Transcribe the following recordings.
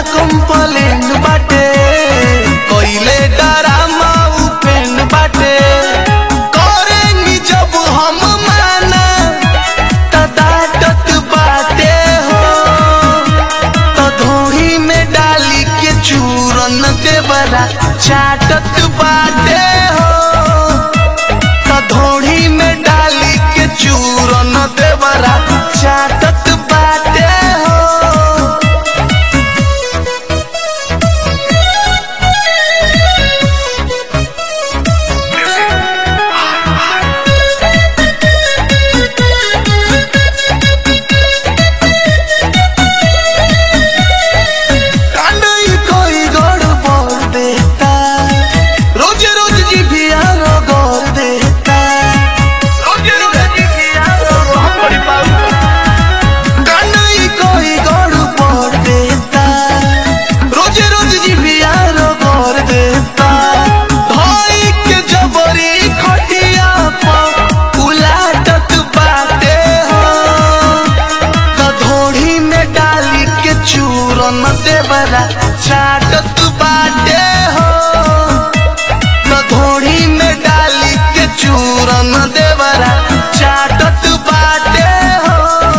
complain बाटे कोइले drama उपेन बाटे करेंगी जब हम माना त डांटत बाटे हो तो धोड़ी में डाली के चूरन देवरा चाटत बाटे हो तो धोड़ी में डाली के चूरन देवरा चाटत बाटे हो कांडई कोई गड़बड़ देता रोज रोज जी भी आरो गौर देता रोज रोज जी भी आरो गौर कांडई कोई गड़बड़ देता रोज रोज जी भी आरो गौर देता धोई के जबरी खटिया पर उलाटत बाटे हो कधोड़ी में डाली के चूरन देवरा चाटत बाटे हो कधोड़ी में डाली के चूरन देवरा चाटत बाटे हो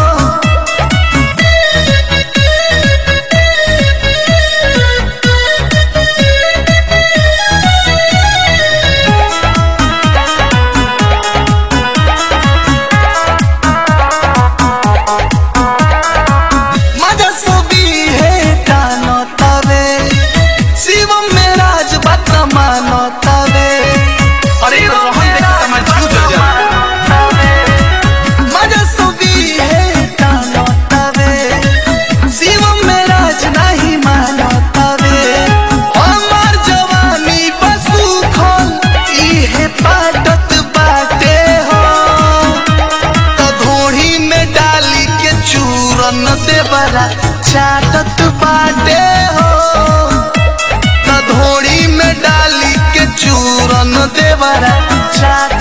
मजा सभी है कानो तवे शिवम में राज बात मानो तवे अरे रोहन देख के मैं क्यों जल जा मजा सभी है कानो तवे शिवम में राज नहीं मानो तवे हमार जवानी बसु खोल इहे पाटत बाटे हो तो धोड़ी में डाली के चूरन देवरा चाटत बाटे हो तो धोड़ी में डाली के चूरन देवरा चाट